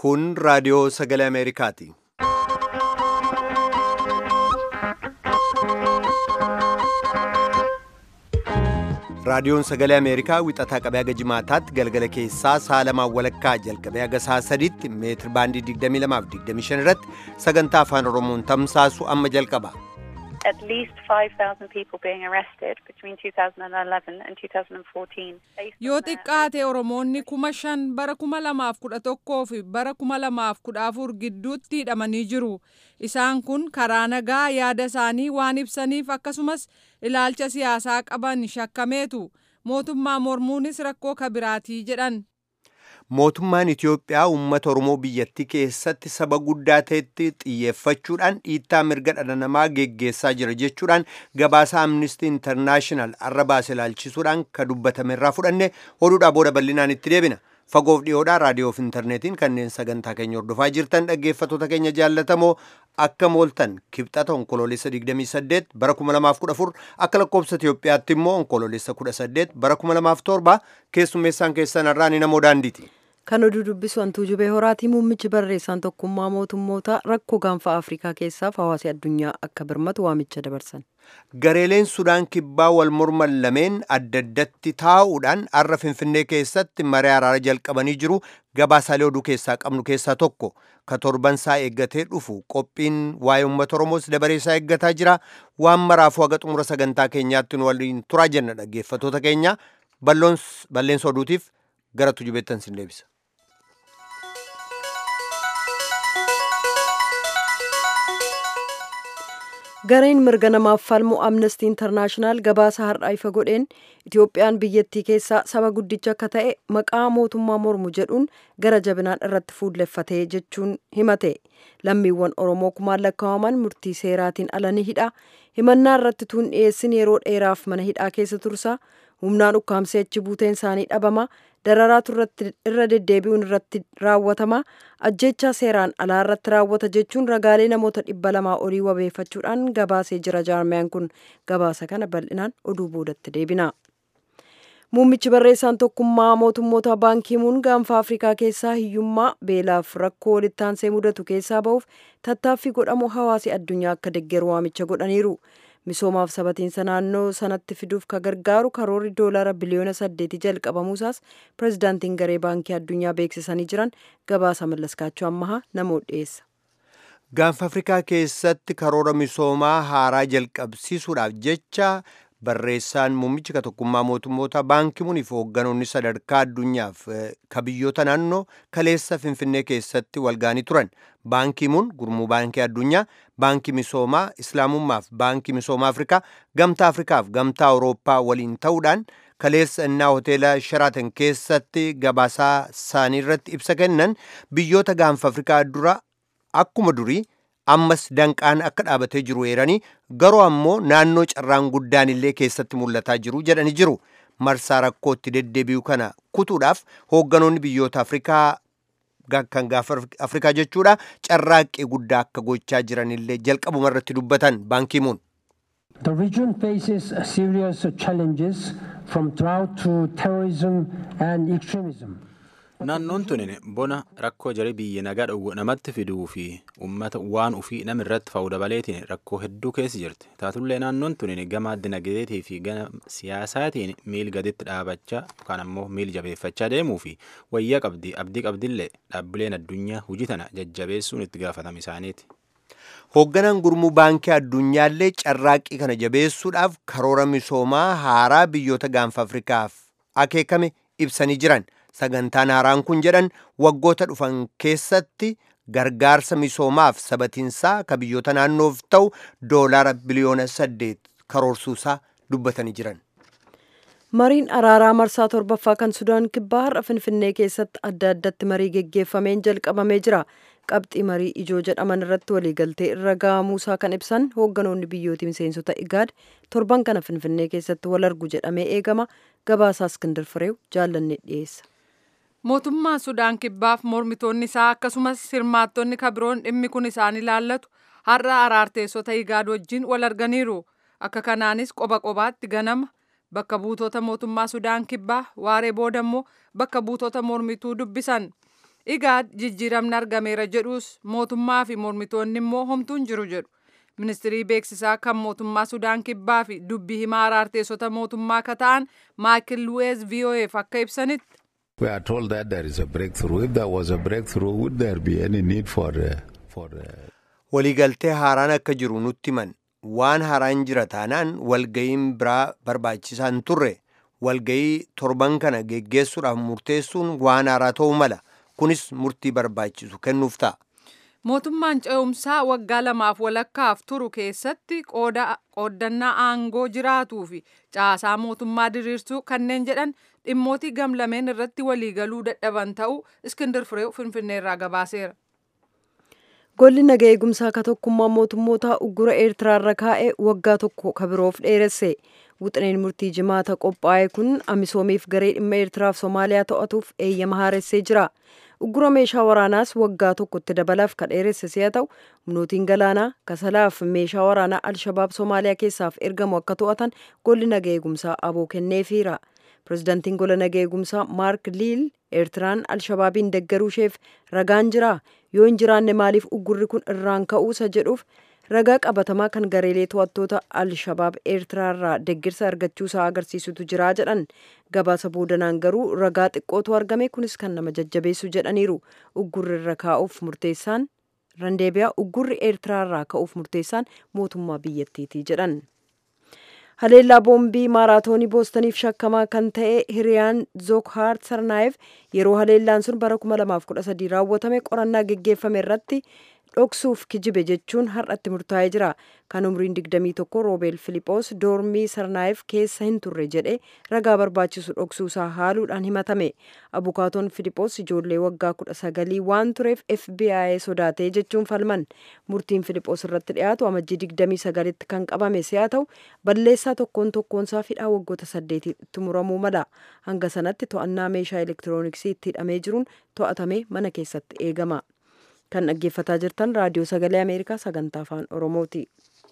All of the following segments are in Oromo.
Kun raadiyoo sagalee Ameerikaati. Raadiyoon sagalee Ameerikaa wixataa qabee haga jimaataatti galgala keessaa sa'a lamaan walakkaa jalqabee haga sa'a sadiitti meetir baandii 22 fi 25 irratti sagantaa afaan Oromoon tamsaasu amma jalqaba. at least 5,000 people being arrested between 2011 and 2014. based Yoo on their- xiqqaate Oromoonni kuma shan bara kuma lamaaf kudha tokkoo fi bara kuma lamaaf kudha afur gidduutti hidhamanii jiru. Isaan kun karaa nagaa yaada isaanii waan ibsaniif akkasumas ilaalcha siyaasaa qaban shakkameetu. Mootummaa mormuunis rakkoo kabiraatii jedhan. Mootummaan Itiyoophiyaa uummata Oromoo biyyattii keessatti saba guddaa ta'etti xiyyeeffachuudhaan dhiittaa mirga dhala namaa geggeessaa jira jechuudhaan gabaasa Amnesty International arra baase ilaalchisuudhaan ka dubbatame irraa fudhanne oduudhaa booda bal'inaan itti deebina. Fagoof dhiyoodhaa raadiyoo fi intarneetiin kanneen sagantaa keenya hordofaa jirtan dhaggeeffattoota keenya jaallatamoo akka mooltan kibxata onkoloolessa 28 bara 2014 akka lakkoobsa Itiyoophiyaatti immoo onkoloolessa 18 bara 2007 keessummeessaan keessan irraa ni namoo daandiiti. Kan oduu dubbisu hantuu jubee horaatii muummichi barreessaan tokkummaa mootummoota rakkoo gaanfa Afrikaa keessaaf hawaasi addunyaa akka birmatu waamicha dabarsan. Gareeleen Sudaan kibbaa wal morman lameen adda addatti taa'uudhaan har'a Finfinnee keessatti maree araara jalqabanii jiru gabaasaalee oduu keessaa qabnu keessaa tokko ka torban isaa eeggatee dhufu qophiin waa'ee uummata Oromoos dabaree isaa eeggataa jira waan maraafuu haga xumura sagantaa keenyaatti nu waliin turaa jenna dhaggeeffattoota keenya balloons- balleensa oduutiif gara tujubeettan sin deebisa. Gareen mirga namaaf falmu Amnesty International gabaasa har'aa ifa godheen Itiyoophiyaan biyyattii keessaa saba guddicha akka ta'e maqaa mootummaa mormu jedhuun gara jabinaan irratti fuulleffatee jechuun himate. Lammiiwwan Oromoo kumaan lakkaa'aman murtii seeraatiin ala ni hidha. Himannaa irratti tuun dhiyeessin yeroo dheeraaf mana hidhaa keessa tursa. Humnaan ukkaamsee achi buuteen isaanii dhabama. Dararaatu irratti irra deddeebi'uun irratti raawwatama. Ajjechaa seeraan alaa irratti raawwata jechuun ragaalee namoota dhibba lamaa olii wabeeffachuudhaan gabaasee jira jaarmiyaan kun gabaasa kana bal'inaan oduu boodatti deebina. Muummichi barreessaan tokkummaa mootummoota baankiimuun gaanfa Afrikaa keessaa hiyyummaa beelaaf rakkoo walitti aansee mudatu keessaa ba'uuf tattaaffii godhamu hawaasi addunyaa akka deeggaru waamicha godhaniiru. Misoomaaf sabatiinsa naannoo sanatti fiduuf ka gargaaru karoorri doolara biliyoona saddeetii jalqabamuusaas pirezidaantiin garee baankii addunyaa beeksisanii jiran gabaasa mallaskaachuu ammahaa namoota dhiyeessa. Gaanfa Afrikaa keessatti karoora misoomaa haaraa jalqabsiisuudhaaf jecha barreessaan muummichi ka tokkummaa mootummoota baankimuunii fi hoogganoonni sadarkaa addunyaaf eh, ka biyyoota naannoo kaleessa Finfinnee keessatti walgaanii turan. Baankimuun gurmuu baankii addunyaa, baankii misoomaa Islaamummaaf baankii misoomaa Afrikaa, gamtaa Afrikaaf gamtaa Awurooppaa waliin ta'uudhaan kaleessa innaa hoteela Sheraatan keessatti gabaasaa isaanii irratti ibsa kennan biyyoota gaanfa Afrikaa dura akkuma durii ammas danqaan akka dhaabatee jiru eeranii garuu ammoo naannoo carraan guddaan illee keessatti mul'ataa jiru jedhanii jiru. Marsaa rakkootti deddeebi'u kana kutuudhaaf hoogganoonni biyyoota Afrikaa ga- kan gaafa Afrikaa jechuudha carraaqqii guddaa akka gochaa jiran illee jalqabuma irratti dubbatan baankiimuun. The region faces serious challenges from drought to terrorism and extremism. Naannoon tun bona rakkoo jarii biyya nagaa dhowwu namatti fiduu fi uummata waan ufii nama irratti fa'uu dabaleetiin rakkoo hedduu keessa jirti. Taatullee naannoon tun gama dinagdeetii fi gama siyaasaatiin miil gaditti dhaabachaa yookaan ammoo miil jabeeffachaa deemuu fi wayyaa qabdi abdii qabdillee dhaabbileen addunyaa hojii tana jajjabeessuun itti gaafatama isaaniiti. Hoogganaan gurmuu baankii addunyaallee carraaqqii kana jabeessuudhaaf karoora misoomaa haaraa biyyoota gaanfa Afrikaaf akeekame ibsanii jiran. Sagantaan haaraan kun jedhan waggoota dhufan keessatti gargaarsa misoomaaf sabatiinsaa ka biyyoota naannoof ta'u doolaara biliyoona saddeet karoorsuusaa dubbatanii jiran. Mariin araaraa marsaa torbaffaa kan Sudaan kibbaa har'a Finfinnee keessatti adda addatti marii geggeeffameen jalqabamee jira. Qabxii marii ijoo jedhaman irratti waliigaltee irra ga'amuusaa kan ibsan hoogganoonni biyyooti miseensota IGAD torban kana Finfinnee keessatti wal argu jedhamee eegama. Gabaasaa Iskindar Fireew jaallanne dhiyeessa. Mootummaa Sudaan kibbaaf mormitoonni isaa akkasumas hirmaattonni kabiroon dhimmi kun isaan ilaallatu har'a araarteessota igaad wajjin wal arganiiru. Akka kanaanis qoba qobaatti ganama bakka buutota mootummaa Sudaan kibbaa waaree booda immoo bakka buutota mormituu dubbisan. igaad jijjiiramni argameera jedhus mootummaa fi mormitoonni immoo homtuun jiru jedhu. ministirii beeksisaa kan mootummaa sudaan kibbaa fi dubbii himaa araarteessota mootummaa akka ta'an maayikil luweez vo'eef akka ibsanitti. We are told that there is a breakthrough. If there was a breakthrough, would there be any need for uh, for uh, waliigaltee haaraan akka jiru nutti himan waan haaraan jira taanaan walga'iin biraa barbaachisaan turre walga'ii torban kana geggeessuudhaaf murteessuun waan haaraa ta'uu mala kunis murtii barbaachisu kennuuf ta'a. Mootummaan ce'umsaa waggaa lamaaf walakkaaf turu keessatti qooddannaa aangoo jiraatuu fi caasaa mootummaa diriirsuu kanneen jedhan dhimmootii gamlameen irratti waliigaluu dadhaban ta'uu Iskindir Fireew Finfinneerraa gabaaseera. Golli naga eegumsaa akka tokkummaa mootummoota uggura Eertiraarra kaa'e waggaa tokko kabiroof dheeresse. Wuxineen murtii jimaata qophaa'e kun Amisoomiif garee dhimma Eertiraaf Somaaliyaa to'atuuf eeyyama haaressee jira. Uggura meeshaa waraanaas waggaa tokkotti dabalaaf ka dheeresse si'a ta'u humnootiin galaanaa kasalaaf meeshaa waraanaa Alshabaab Somaaliyaa keessaaf ergamu akka to'atan golli naga eegumsaa aboo kenneefiira. Pireezidaantiin gola naga eegumsaa Maark Liil Eertiraan Alshabaabiin deggaruu isheef ragaan jira. Yoo hin jiraanne maaliif uggurri kun irraan ka'uusa jedhuuf ragaa qabatamaa kan gareelee to'attoota Alshabaab Eertiraarraa deggirsa argachuusaa agarsiisutu jira jedhan. Gabaasa boodanaan garuu ragaa xiqqootu argame kunis kan nama jajjabeessu jedhaniiru. Uggurri irra kaa'uuf murteessaan randeebiyaa uggurri Eertiraarraa ka'uuf murteessaan mootummaa biyyattiiti jedhan. haleellaa boombii maaraatoonii boostaniif shakkamaa kan ta'e hiriyaan zookhaar sarnaayeef yeroo haleellaan sun bara 2013 raawwatame qorannaa geggeeffame irratti dhoksuuf kijibe jechuun har'atti murtaa'ee jira kan umriin 21 roobeel filiጶos doormii sarnaayeef keessa hin turre jedhe ragaa barbaachisu dhoksuusaa haaluudhaan himatame abukaatoon filiጶos ijoollee waggaa 19 waan tureef fbi sodaatee jechuun falman murtiin filiጶos irratti dhiyaatu amajjii 29tti kan qabame si'a ta'u balleessaa tokkoon tokkoonsaa hidhaa waggoota saddeetitti muramuu mala hanga sanatti to'annaa meeshaa elektirooniksii itti hidhamee jiruun to'atame mana keessatti eegama. kan dhaggeeffataa jirtan raadiyoo sagalee ameerikaa sagantaa afaan oromooti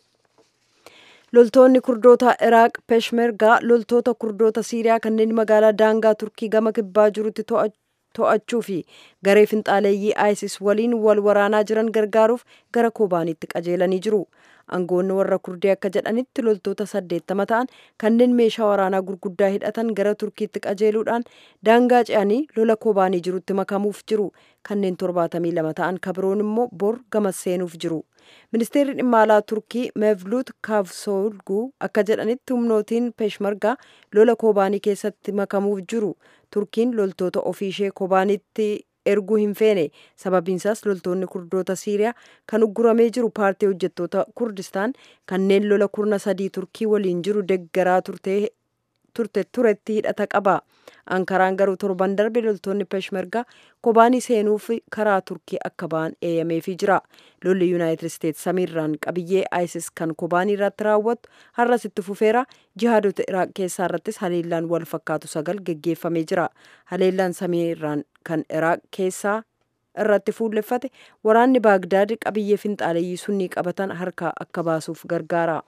loltoonni kurdoota iraaq peshmergaa loltoota kurdoota siiriyaa kanneen magaalaa daangaa turkii gama kibbaa jirutti to'achuu fi garee finxaaleeyyii isis waliin wal waraanaa jiran gargaaruuf gara koobaaniitti qajeelanii jiru aangoonni warra kurdii akka jedhanitti loltoota saddeettama ta'an kanneen meeshaa waraanaa gurguddaa hidhatan gara turkiitti qajeeluudhaan daangaa ce'anii lola koobaanii jirutti makamuuf jiru kanneen torbaatamii lama ta'an kabiroon immoo bor gamas seenuuf jiru ministeerri dhimma alaa turkii mevlut kaavsoolguu akka jedhanitti humnootiin peshmargaa lola koobaanii keessatti makamuuf jiru turkiin loltoota ofii ishee koobaaniitti erguu hin feene sababiinsaas loltoonni kurdoota siiriyaa kan ugguramee jiru paartii hojjettoota kurdistaan kanneen lola kurna sadii turkii waliin jiru deggaraa turte turetti hidhata qaba ankaraan garuu torban darbe loltoonni peshmergaa kobaanii seenuuf karaa turkii akka ba'an eeyyameefii jira lolli yuunaayitid isteets samiirraan qabiyyee isis kan kobaanii irratti raawwattu har'as itti fufeera jihaadota iraaq keessaa irrattis haleellaan wal fakkaatu sagal geggeeffamee jira haleellaan samiirraan kan iraaq keessaa irratti fuulleffate waraanni baagdaad qabiyyee finxaaleeyyii sunnii qabatan harkaa akka baasuuf gargaara.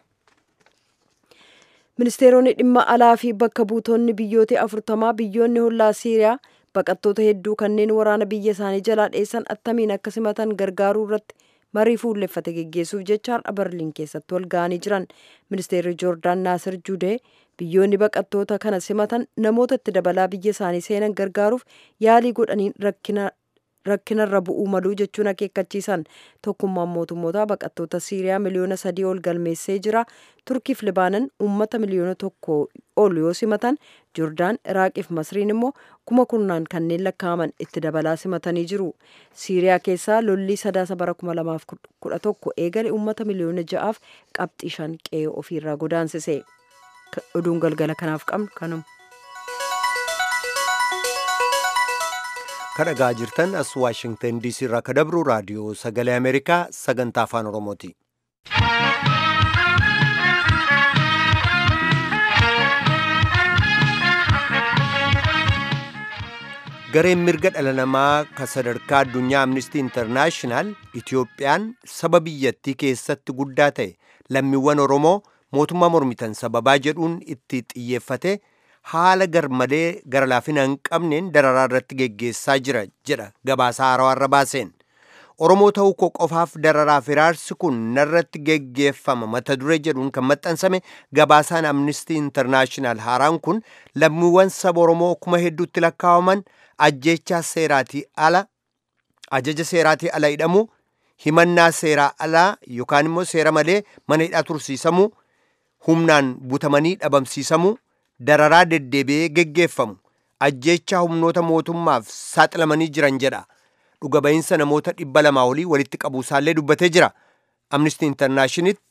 ministeeronni dhimma alaa fi bakka buutonni biyyoota afurtamaa biyyoonni hollaa siiriyaa baqattoota hedduu kanneen waraana biyya isaanii jalaa dheessan attamiin akka simatan gargaaruu irratti marii fuulleffate geggeessuuf jecha har'a barliin keessatti wal ga'anii jiran ministeerri joordaan naasir judee biyyoonni baqattoota kana simatan namoota itti dabalaa biyya isaanii seenan gargaaruuf yaalii godhaniin rakkina rakkinarra bu'uu maluu jechuun akeekkachiisan tokkummaan mootummoota baqattoota siiriyaa miliyoona sadii ol galmeessee jira turkiif libaanan uummata miliyoona tokko ol yoo simatan joordaan iraaqiif masriin immoo kuma kurnaan kanneen lakkaa'aman itti dabalaa simatanii jiru siiriyaa keessaa lollii sadaasa bara kuma lamaaf kudha tokko eegale uummata miliyoona ja'aaf qabxii shan qe'ee ofiirraa godaansise oduun galgala kanaaf qabnu kanuma. kadhagaa jirtan as waashingtan diisii irraa ka dabru raadiyoo sagalee ameerikaa sagantaa afaan oromooti gareen mirga dhala namaa ka sadarkaa addunyaa amnistii intarnaashinaal itiyoophiyaan saba biyyattii keessatti guddaa ta'e lammiiwwan oromoo mootummaa mormitan sababaa jedhuun itti xiyyeeffate haala garmalee gara laafina hin qabneen dararaa irratti geggeessaa jira jedha gabaasaa haarawaa baaseen. Oromoo ta'uu koo qofaaf dararaaf hiraarsi kun narratti geggeeffama mata duree jedhuun kan maxxansame gabaasaan amnistii intarnaashinaal haaraan kun lammiiwwan saba Oromoo kuma hedduutti lakkaa'aman ajjeechaa seeraatii ala ajaja seeraatii ala hidhamuu himannaa seeraa alaa yookaan immoo seera malee mana hidhaa tursiisamuu humnaan butamanii dhabamsiisamuu dararaa deddeebi'ee geggeeffamu ajjeechaa humnoota mootummaaf saaxilamanii jiran jedha. dhuga ba'iinsa namoota dhibba lamaa olii walitti qabuusaallee dubbatee jira. Amnesty Internationalitti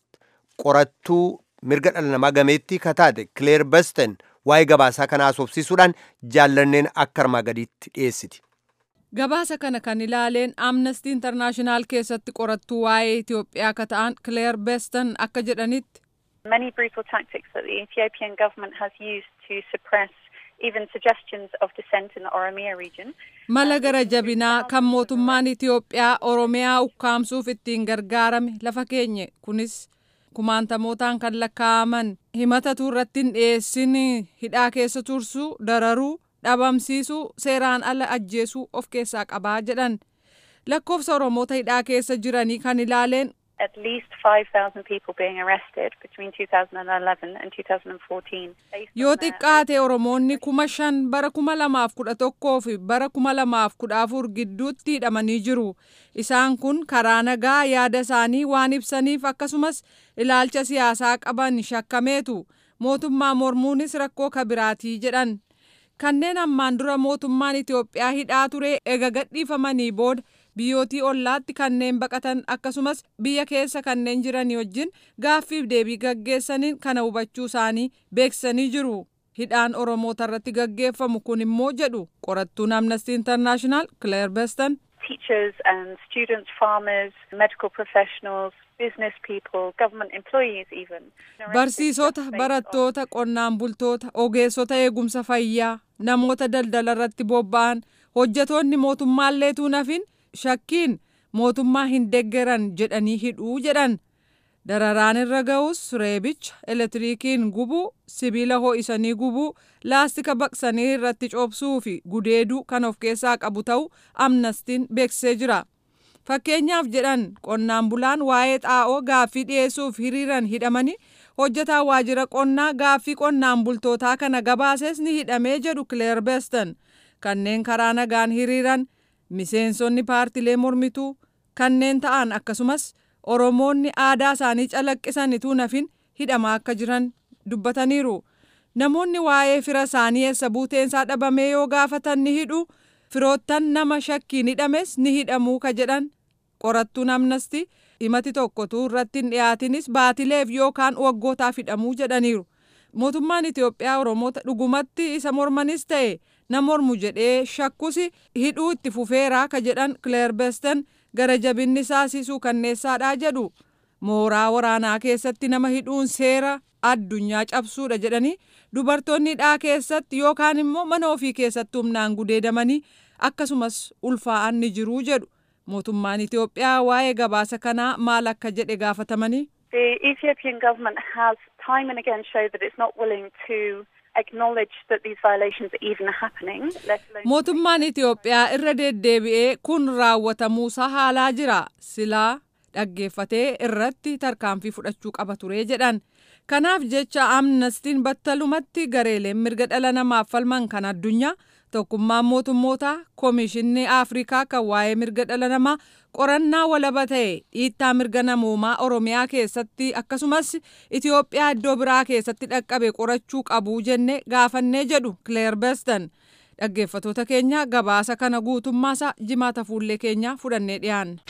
qorattuu mirga dhala namaa gameettii kataate Claire Besten waa'ee gabaasaa kana haasofsiisuudhaan jaallanneen akka armaa gadiitti dhiyeessiti. Gabaasa kana kan ilaaleen Amnesty International keessatti qorattuu waa'ee Itoophiyaa ka ta'an Claire Besten akka jedhanitti. Many brutal tactics that the Ethiopian government has used to suppress even suggestions of dissent in the Oromia region. Mala gara jabinaa kan mootummaan Itiyoophiyaa Oromiyaa ukkaamsuuf ittiin gargaarame lafa keenye kunis kumaantamootaan kan lakkaa'aman himatatu irratti hin dhiyeessin hidhaa keessa tursuu dararuu dhabamsiisuu seeraan ala ajjeesuu of keessaa qabaa jedhan lakkoofsa Oromoota hidhaa keessa jiranii kan ilaaleen at least 5,000 people being arrested between 2011 and 2014. Yoo xiqqaate Oromoonni kuma shan bara kuma lamaaf kudha tokkoo fi bara kuma lamaaf kudha afur gidduutti hidhamanii jiru. Isaan kun karaa nagaa yaada isaanii waan ibsaniif akkasumas ilaalcha siyaasaa qaban shakkameetu. Mootummaa mormuunis rakkoo kabiraatii jedhan. Kanneen ammaan dura mootummaan Itoophiyaa hidhaa ture ega gadhiifamanii booda biyyootii ollaatti kanneen baqatan akkasumas biyya keessa kanneen jiran wajjin gaaffiif deebii gaggeessaniin kana hubachuu isaanii beeksisanii jiru. Hidhaan Oromoota irratti gaggeeffamu kun immoo jedhu qorattuun Amnesty International Claire Beston. Teachers and students, farmers, medical professionals, business people, government employees even. Barsiisota, barattoota, qonnaan bultoota, ogeessota eegumsa fayyaa, namoota daldala irratti bobba'an, hojjetoonni mootummaallee tuunafin shakkiin mootummaa hin deggeran jedhanii hidhuu jedhan dararaan irra ga'us reebicha elektiriikiin gubuu sibiila ho'isanii gubuu laastika baqsanii irratti coobsuu fi gudeeduu kan of keessaa qabu ta'uu amnestiin beeksisee jira. Fakkeenyaaf jedhan qonnaan bulaan waa'ee xaa'oo gaaffii dhiyeessuuf hiriiran hidhamanii hojjetaa waajjira qonnaa gaaffii qonnaan bultootaa kana gabaases ni hidhamee jedhu Claire Beston kanneen karaa nagaan hiriiran miseensonni paartilee mormituu kanneen ta'an akkasumas oromoonni aadaa isaanii calaqqisanituu nafin hidhamaa akka jiran dubbataniiru namoonni waa'ee fira isaanii eessa buuteensaa dhabamee yoo gaafatan ni hidhu firoottan nama shakkiin hidhames ni hidhamuu ka jedhan qorattuun amnestii himati tokkotu irratti hin dhiyaatinis baatileef yookaan waggootaaf hidhamuu jedhaniiru mootummaan Itoophiyaa Oromoota dhugumatti isa mormanis ta'e na mormu jedhee shakkus hidhuu itti fufeeraa ka jedhan Claire Besten gara jabinni saasisuu kanneessaadhaa jedhu mooraa waraanaa keessatti nama hidhuun seera addunyaa cabsuudha jedhanii dubartoonni hidhaa keessatti yookaan immoo mana ofii keessatti humnaan gudeedamanii akkasumas ulfaa'an ni jiruu jedhu mootummaan Itoophiyaa waa'ee gabaasa kanaa maal akka jedhe gaafatamanii. The Ethiopian government has time and again showed that it's not willing to acknowledge that these violations are even happening. let alone- Mootummaan Itoophiyaa irra deddeebi'ee kun raawwatamuusaa haalaa jira. Silaa dhaggeeffatee irratti tarkaanfii fudhachuu qaba ture jedhan. Kanaaf jecha amnestiin battalumatti gareeleen mirga dhala namaaf falman kan addunyaa tokkummaan mootummootaa koomishinni afrikaa kan waa'ee mirga dhala namaa qorannaa walaba ta'e dhiittaa mirga namoomaa oromiyaa keessatti akkasumas itiyoophiyaa iddoo biraa keessatti dhaqqabe qorachuu qabu jenne gaafannee jedhu kileer beston dhaggeeffatoota keenya gabaasa kana guutummaasaa jimaata fuullee keenya fudhannee dhiyaanna.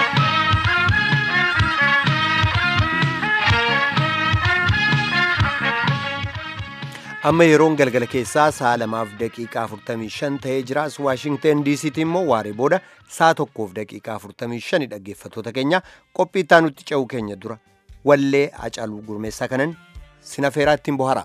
amma yeroon galgala keessaa sa'a lamaaf daqiiqaa 45 ta'ee jira as waashingten diisiitti immoo waaree booda sa'a tokkoof daqiiqaa 45 dhaggeeffatoota keenya qophii itti nutti ce'uu keenya dura wallee hacaaluu gurmeessaa kanan sinafeeraa ittiin bohara.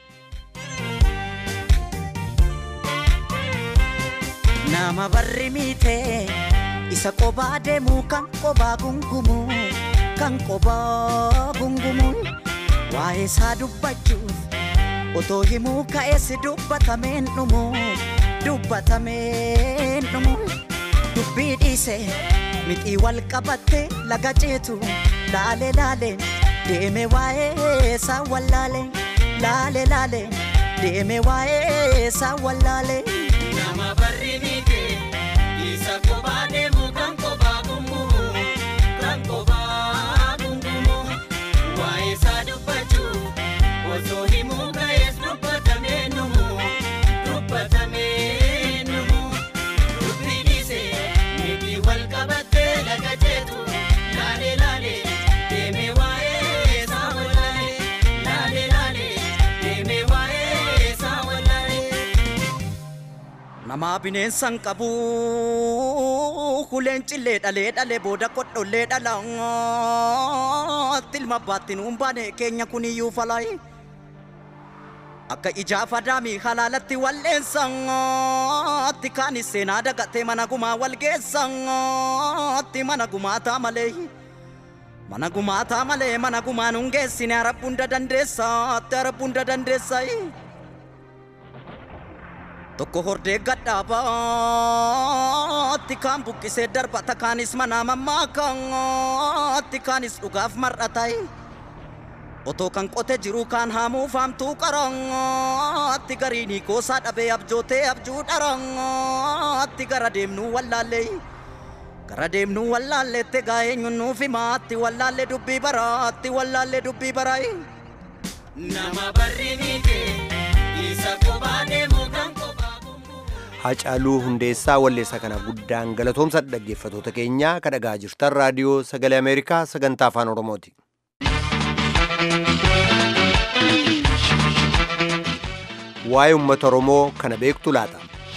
nama barri miite isa qobaa deemu kan qobaa gungumu kan qobaa gungumu waa'ee isaa dubbachuuf otoo himuu ka'eessi dubbatameen dhumu dubbatameen dhumu dubbii dhiise mixii wal qabatte laga ceetu laale laale deeme waa'ee isaa wallaale laale laale deeme waa'ee isaa wallaale. Nama barri miite isa kophaa deemu kan kophaa gungumu kan kophaa gungumu waa'ee isaa dubbachuu osoo himuu ka'ees dubbatamee numu dubbatamee numu dubbii dhiise miti wal qabattee laga jeetu laale laale deeme waa'ee isaa wallaale laale laale deeme waa'ee isaa wallaale. Namaa bineensan qabu kuleen cillee dhalee dhalee booda kodhollee dhala tilma baatti nuun baane keenya kuniyyuu falaayi. Akka ijaafa daamii halaalatti walleessatti kaanis seenaa dagatee mana gumaa wal geessatti mana gumaataa malee. Mana gumaataa malee mana gumaa nuun geessine arabbuun dadandeessaatti arabbuun dadandeessayi. Tokko hordee gadhaabaatti kaan buqqisee darbata kaanis manaa mammaakaatti kaanis dhugaaf mar'atayi. Otoo kan qote jiru kaan haamuu faamtuu qarangaatti gariinii goosaa dhabee abjootee abjuu dharangaatti gara deemnuu wallaallee. Gara deemnuu wallaalleette gaa eenyuun nuuf himaatti wallaallee dubbii baraatti wallaallee dubbii baraayi. Nama barri miite isa kophaa deemu kan kophaa gungumu. Hacaaluu Hundeessaa Walleessaa kana guddaan galatoomsa dhaggeeffatoota keenyaa kan dhagaa jirtan raadiyoo sagalee Ameerikaa sagantaa afaan Oromooti. Waa'ee uummata Oromoo kana beektu laata?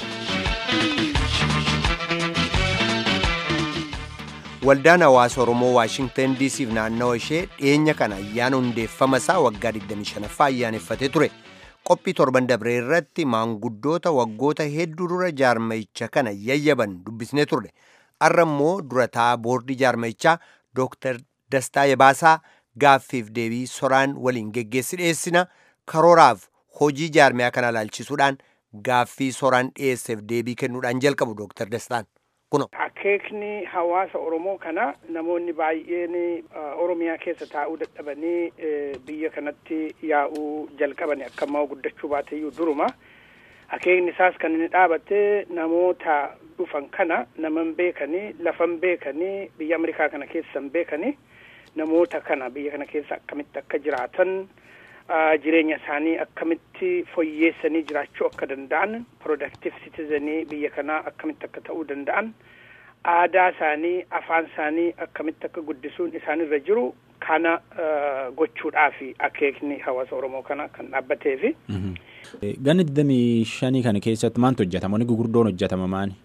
Waldaan hawaasa Oromoo Waashingtan DCf naannawa ishee dhiyeenya kana ayyaana hundeeffama isaa waggaa 25ffaa ayyaaneffatee ture. Qophii torban dabree irratti maanguddoota waggoota hedduu dura jaarmayicha kana yayyaban dubbisnee turre. Har'a immoo durataa boordii jaarmayichaa Dr. Dastaa Yabaasaa gaaffiif deebii soraan waliin geggeessi dhiyeessina. Karooraaf hojii jaarmiyaa kana ilaalchisuudhaan gaaffii soraan dhiyeesseef deebii kennuudhaan jalqabu Dr. Dastaan. Kuno. Akeekni hawaasa Oromoo kana namoonni baay'een Oromiyaa keessa taa'uu dadhabanii biyya kanatti yaa'uu jalqabani akka ammaa guddachuu baateyyuu duruma. Akeekni isaas kan inni dhaabate namoota dhufan kana naman beekanii lafan beekanii biyya Ameerikaa kana keessan beekanii namoota kana biyya kana keessa akkamitti akka jiraatan jireenya isaanii akkamitti fooyyeessanii jiraachuu akka danda'an productive citizenii biyya kanaa akkamitti akka ta'uu danda'an aadaa isaanii afaan isaanii akkamitti akka guddisuun isaanirra jiru kana gochuudhaafi akeekni hawaasa oromoo kana kan dhaabbateefi. Ganna digdamii shanii kana keessatti maaltu hojjetama? Wanni gurguddoon hojjetama maali?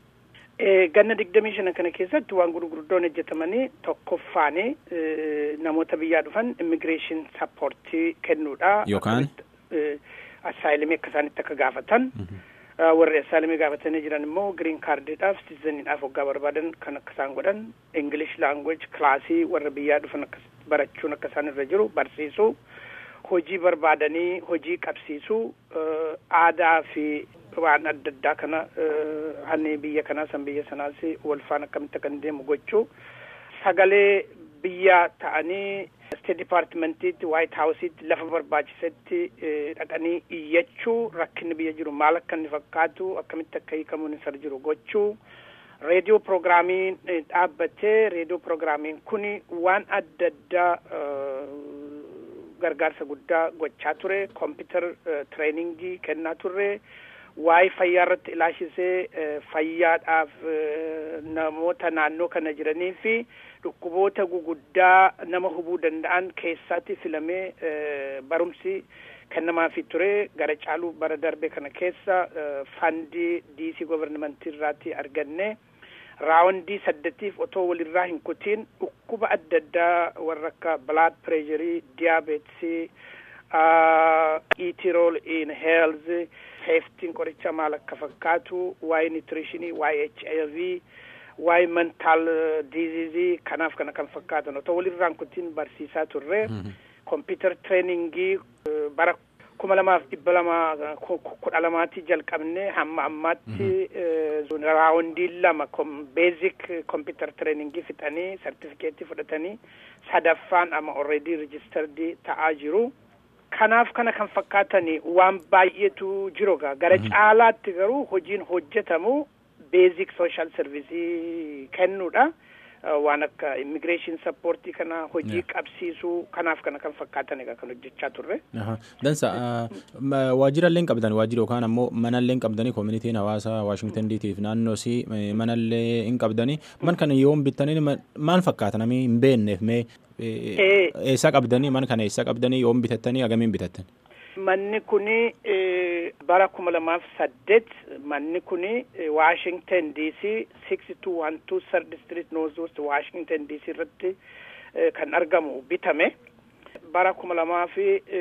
Ganna digdamii shana kana keessatti waan gurguddoon hojjetamanii tokkoffaani namoota biyyaa dhufan immigireeshin sappoortii kennuudha. Yookaan? Assaayilimii akka isaanitti akka gaafatan. Warri assaayilimii gaafatanii jiran immoo giriin kaardiidhaaf sitizeniidhaaf waggaa barbaadan kan akka isaan godhan English language kilaasii warra biyyaa dhufan akka barachuun akka isaan irra jiru barsiisuu hojii barbaadanii hojii qabsiisuu aadaa fi waan adda addaa kana hanni biyya kanaa san biyya sanaas wal faana akkamitti akka deemu gochuu sagalee biyya ta'anii state departmentiitti white house'itti lafa barbaachisetti dhaqanii iyyachuu rakkinni biyya jiru maal akka inni fakkaatu akkamitti akka hiikamuun isa jiru gochuu reediyoo proogiraamiin dhaabbatee reediyoo proogiraamiin kun waan adda addaa gargaarsa guddaa gochaa ture kompiitar tireeningii kennaa turre waa'ee fayyaa irratti ilaashisee fayyaadhaaf namoota naannoo kana jiranii fi dhukkuboota guguddaa nama hubuu danda'an keessatti filamee barumsi kennamaafii ture gara caaluu bara darbe kana keessa fandii diisii governimentii irraatti arganne raawundii saddatiif otoo walirraa hin kutiin dhukkuba adda addaa warra akka blood pressurii diabeetisii eatirol in health safetiin qoricha maal akka fakkaatu waa'ee nutritionii waa'ee h i v waa'ee mental diseasii kanaaf kana kan fakkaatan otoo walirraan kutiin barsiisaa turre computer trainingii bara kuma lamaaf dhibba lama kudha lamaatti jalqabne hamma ammaatti raawundii lama beezik kompiitar tireeningii fixanii sartifikeetii fudhatanii sadaffaan amma already registered ta'aa jiru. Kanaaf kana kan fakkaatani waan baay'eetu jiru gaa gara caalaatti garuu hojiin hojjetamu beezik sooshaal servisii kennuudha. waan akka immigireeshin sappoortii kana hojii qabsiisuu kanaaf kana kan fakkaatan egaa kan hojjechaa turre. Dansa waajjirallee hin qabdan waajjira yookaan ammoo manallee hin qabdanii koomunitiin hawaasaa Waashingtan diitiif naannoo si manallee hin qabdanii man kana yoom bittanii maal fakkaata namni hin beekneef mee eessaa qabdanii man kana eessaa qabdanii yoom bitattanii agamiin bitattan. Manni kuni bara kuma lamaaf saddeet manni kuni Washington DC six two one two third street north west Washington DC irratti kan argamu bitame. Bara kuma lamaaf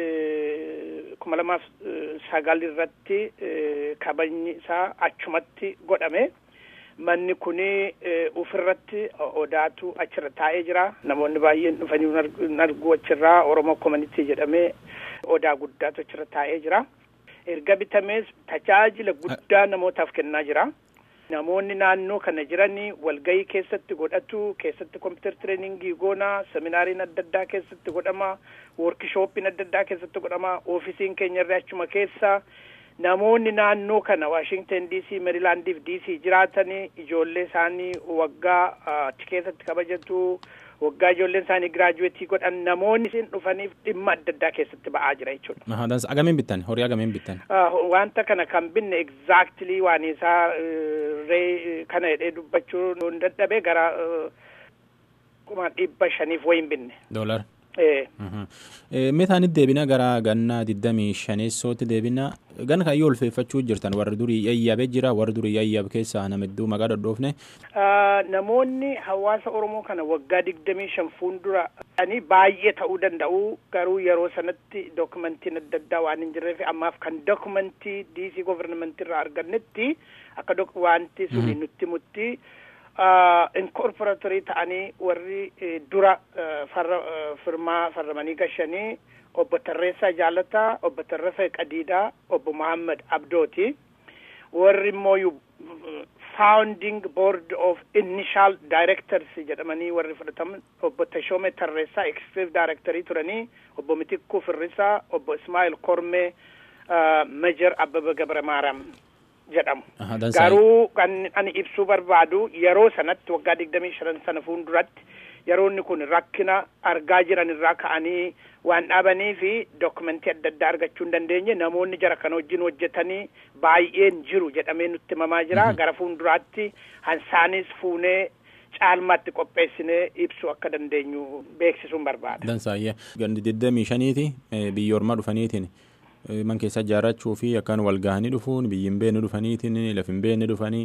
kuma lamaaf sagal irratti kabajni isaa achumatti godhame. Manni kuni ufirratti odaatu achirra taa'ee jira. Namoonni baay'een dhufanii argu achirraa Oromoo Community jedhamee odaa guddaatu achirra taa'ee jira. Erga bitamees tajaajila guddaa namootaaf kennaa jira. Namoonni naannoo kana jiranii walgahii keessatti godhatu, keessatti kompiitar tireeningii goona, seminaariin adda addaa keessatti godhama, woorkishooppiin adda addaa keessatti godhama, oofisiin keenyarra achuma keessa. Namoonni naannoo kana Washington DC, Marylandiif DC jiraatanii ijoollee isaanii waggaa achi keessatti kabajatu. waggaa ijoolleen isaanii giraajuweetii godhan namoonni isin dhufaniif dhimma adda addaa keessatti ba'aa jira jechuudha. Dansa agamiin bittan horii agamiin bittan. Wanta kana kan binne exactly waan isaa ree kana jedhee dubbachuu hin dadhabe gara kuma dhibba shaniif wayin binne. Doolar. Meetaanit deebina gara ganna digdamii shaneessootti deebina gan kan yoo ulfeeffachuu jirtan warri durii yayyaabee jira warri durii yayyaab keessaa nama hedduu maqaa dhodhoofne. Namoonni hawaasa Oromoo kana waggaa digdamii shan fuuldura ani baay'ee ta'uu danda'u garuu yeroo sanatti dookumentiin adda addaa waan hin jirreef ammaaf kan dookumentii DC governementii irraa argannetti akka wanti suni nutti mutti. inkorporatorii ta'anii warri dura farra firmaa farramanii gashanii obbo Tarreessaa Jaalataa, obbo Tarrafee Qadiidaa, obbo Muhammad Abdooti. Warri immoo founding board of initial directors jedhamanii warri fudhataman obbo Tashoome Tarreessaa executive directorii turanii obbo Mitikkuu Firrisaa, obbo Ismaa'il Kormee, Major Abbaba Gabra Maaraam. jedhamu. Garuu kan ani ibsuu barbaadu yeroo sanatti waggaa digdamii shan sana fuulduratti yeroo inni kun rakkina argaa jiran irraa ka'anii waan dhaabanii fi dookumentii adda addaa argachuu hin dandeenye namoonni jara kana wajjin hojjetanii baay'een jiru jedhamee nutti himamaa jira gara fuulduraatti hansaanis fuunee caalmaatti qopheessinee ibsuu akka dandeenyu beeksisuun barbaada. Dansaayyaa gandi digdamii shaniiti biyya ormaa dhufaniitiin. man keessa ijaarrachuu fi akkaan wal gahanii dhufuun biyyi hin beekne dhufaniitiin lafi hin beekne dhufanii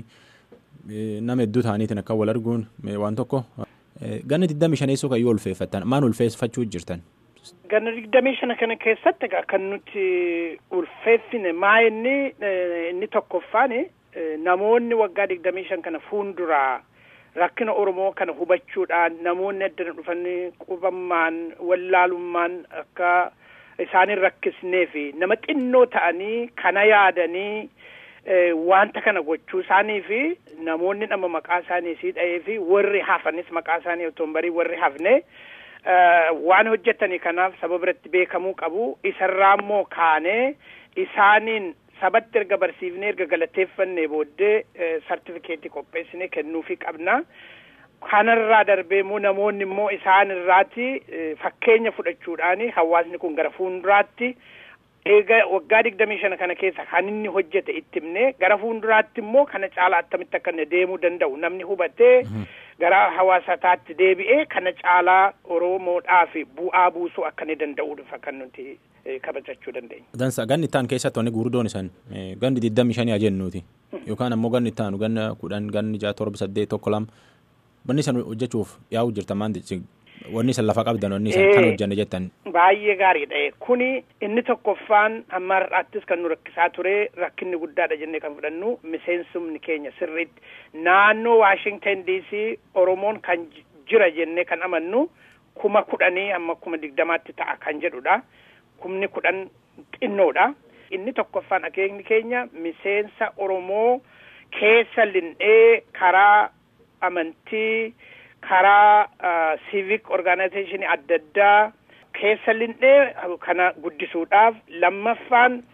nama hedduu ta'aniitiin akka wal arguun waan tokko. Ganna digdamii shaneessoo kan yoo ulfeeffattan maal ulfeeffachuu jirtan? Ganna digdamii shana kana keessatti kan nuti ulfeeffine maa inni inni tokkoffaan namoonni waggaa digdamii shan kana fuulduraa rakkina Oromoo kana hubachuudhaan namoonni addana dhufanii qubammaan wallaalummaan akka isaanin rakkisnee fi nama xinnoo ta'anii kana yaadanii wanta kana gochuu isaanii fi namoonni nama maqaa isaanii sii dha'ee fi warri hafanis maqaa isaanii otoo hin barii warri hafne waan hojjetanii kanaaf saba biratti beekamuu qabu isarraa immoo kaanee isaaniin sabatti erga barsiifnee erga galateeffannee booddee sartifikeetii qopheessinee kennuufii qabna. kanarraa darbee immoo namoonni immoo isaan irraati fakkeenya fudhachuudhaani hawaasni kun gara fuulduraatti eega waggaa digdamii shana kana keessa kan inni hojjete itti himne gara fuulduraatti immoo kana caalaa attamitti akka inni deemuu danda'u namni hubatee gara hawaasataatti deebi'ee kana caalaa oromoodhaaf bu'aa buusuu akka inni danda'uudha kan nuti kabajachuu dandeenya. Dansa ganni ittaan keessatti wanni gurguddoon isaan ganni digdamii shanii jennuuti yookaan ammoo ganni ittaanu ganna kudhan ganni ja'a torba saddeet tokko lama wanni san hojjechuuf yaa'u jirta maanti wanni san lafa qabdan wanni san kan hojjanne jettan. Baay'ee gaariidha. Kuni inni tokkoffaan amma har'aattis kan nu rakkisaa ture rakkinni guddaadha jennee kan fudhannu miseensumni keenya sirriitti naannoo Waashington DC Oromoon kan jira jennee kan amannu kuma kudhanii amma kuma digdamaatti ta'a kan jedhudha. Kumni kudhan xinnoodha. Inni tokkoffaan akeekni keenya miseensa Oromoo keessa lindhee karaa amantii karaa civic organization adda addaa keessa lindhee kana guddisuudhaaf lammaffaan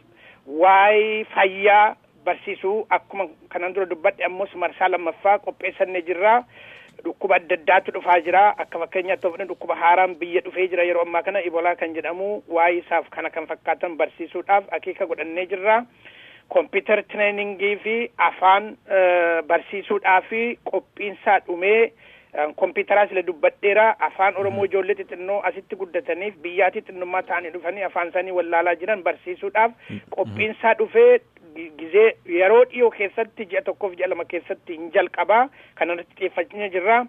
waa'ee fayyaa barsiisuu akkuma kanan dura dubbadhe ammoo marsaa lammaffaa qopheessannee jirra. Dhukkuba adda addaatu dhufaa jira akka fakkeenyaatti yoo fudhanne dhukkuba haaraan biyya dhufee jira yeroo ammaa kana ibolaa kan jedhamu waa'ee isaaf kana kan fakkaatan barsiisuudhaaf akeeka godhannee jirra. Kompiitar tireeningii fi afaan barsiisuudhaa fi qophiinsaa dhumee kompiitaraa sila dubbadheera afaan oromoo ijoollee xixinnoo asitti guddataniif biyyaatii xinnummaa ta'anii dhufanii afaan isaanii wallaalaa jiran barsiisuudhaaf qophiinsaa dhufee gizee yeroo dhiyoo keessatti ji'a tokkoof ji'a lama keessatti hin jalqabaa kanarratti xiyyeeffachaa jirra.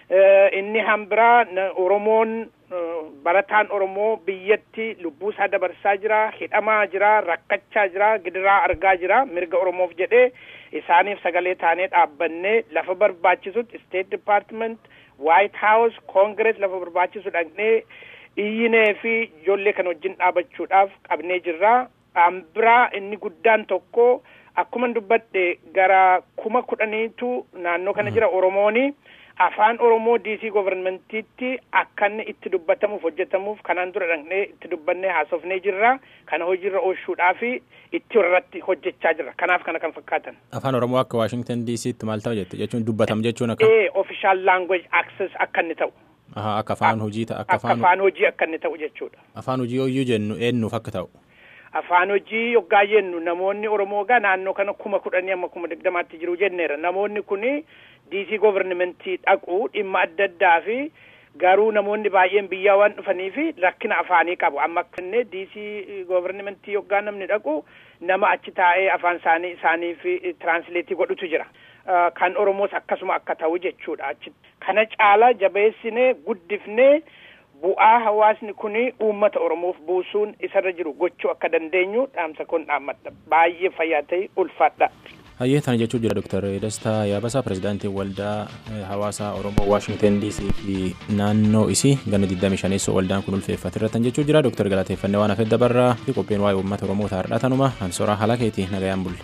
Inni hambiraa Oromoon barataan Oromoo biyyatti lubbuu isaa dabarsaa jira, hidhamaa jira, rakkachaa jira, gidiraa argaa jira, mirga Oromoof jedhee isaaniif sagalee taanee dhaabbannee lafa barbaachisutti State Department, White House, Congress lafa barbaachisu dhaqnee iyyinee fi ijoollee kan wajjin dhaabachuudhaaf qabnee jirra. Hambiraa inni guddaan tokko akkuma dubbadhe gara kuma kudhaniitu naannoo kana jira Oromooni. afaan oromoo diisii governementiitti akka inni itti dubbatamuuf hojjetamuuf kanaan dura dhaqnee itti dubbannee haasofnee jirra kana hojiirra oolchuudhaa fi itti irratti hojjechaa jirra kanaaf kana kan fakkaatan. afaan oromoo akka waashingtan diisiitti maal ta'u jette jechuun dubbatam jechuun akka. ee official language access akka inni ta'u. akka afaan hojii ta'a akka afaan hojii akka inni ta'u jechuudha. afaan hojii hoyyuu jennu eenyuuf akka ta'u. afaan hojii yoggaa jennu namoonni oromoo gaa naannoo kana kuma kudhanii amma kuma digdamaatti jiru jenneera namoonni kuni diisii governementii dhaqu dhimma adda addaa fi garuu namoonni baay'een biyyaa waan dhufanii fi rakkina afaanii qabu amma kanneen diisii governementii yoggaa namni dhaqu nama achi taa'ee afaan isaanii isaaniif tiraansileetii godhutu jira. kan oromoos akkasuma akka ta'u jechuudha achi kana caala jabeessinee guddifnee bu'aa hawaasni kun uummata oromoof buusuun isarra jiru gochuu akka dandeenyu dhaamsa kun dhaammadha baay'ee fayyaa ta'e ulfaadha. hayyee tana jechuu jira dooktar Dastaa Yaabasaa pirezidaantii waldaa hawaasaa Oromoo Waashingtan DC fi naannoo isii ganna 25 waldaan kun ulfeeffate irratti jechuu jira dooktar galateeffannee waan hafedda barraa fi qophiin waa'ee uummata Oromoo taa'aadha tanuma ansoraa halakeeti nagayaan bulle.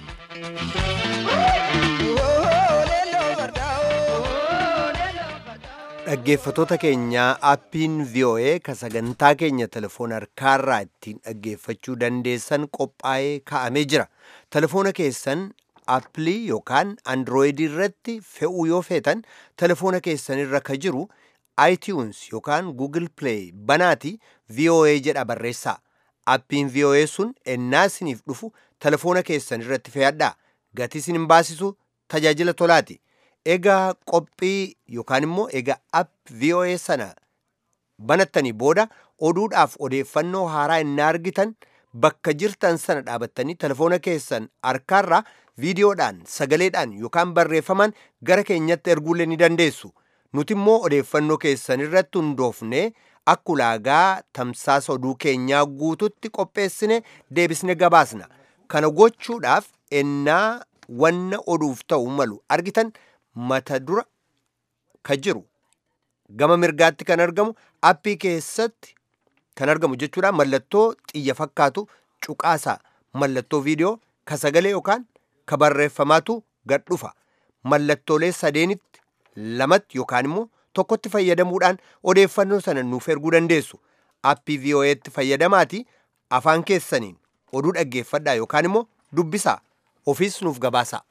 dhaggeeffatoota keenyaa appiin VOA ka sagantaa keenya telefoona harkaarraa ittiin dhaggeeffachuu dandeessan qophaa'ee kaa'amee jira telefoona keessan appilii yookaan androoyidii irratti fe'uu yoo feetan telefoona keessan irra ka jiru iTunes yookaan Google Play banaati VOA jedha barreessaa appiin VOA sun ennaa isiniif dhufu telefoona keessan irratti fe'adhaa gatii isin hin baasisu tajaajila tolaati. egaa qophii yookaan immoo egaa app VOA sana banattanii booda oduudhaaf odeeffannoo haaraa inni argitan bakka jirtan sana dhaabattanii telefoona keessan harkaarraa viidiyoodhaan sagaleedhaan yookaan barreeffamaan gara keenyatti erguullee ni dandeessu nuti immoo odeeffannoo keessan irratti hundoofne akka ulaagaa tamsaasa oduu keenyaa guututti qopheessine deebisne gabaasna kana gochuudhaaf ennaa wanna oduuf ta'u malu argitan mata dura ka jiru gama mirgaatti kan argamu appii keessatti kan argamu jechuudha mallattoo xiyya fakkaatu cuqaasaa mallattoo viidiyoo ka sagalee yookaan ka barreeffamaatu gad dhufa mallattoolee sadeenitti lamatti yookaan immoo tokkotti fayyadamuudhaan odeeffannoo sana nuuf erguu dandeessu appii VOA'tti fayyadamaati afaan keessaniin oduu dhaggeeffadhaa yookaan immoo dubbisaa ofiis nuuf gabaasaa.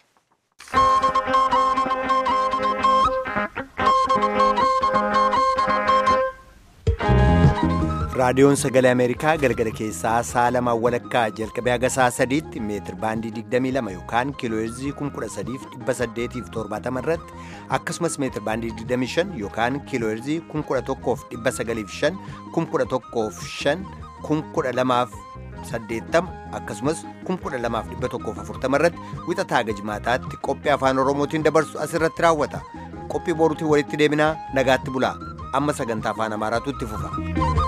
raadiyoon sagalee ameerikaa galgala keessaa sa'a lamaa walakkaa jalqabee haga sa'a sadiitti meetir baandii 22 yookaan kiilooheerzii 13870 irratti akkasumas meetir baandii 25 yookaan kiilooheerzii 11,905 11,500 12,80 akkasumas 12,140 irratti wixataa haga jimaataatti qophii afaan oromootiin dabarsu asirratti raawwata qophii boruutiin walitti deebinaa nagaatti bulaa amma sagantaa afaan amaaraatu itti fufa.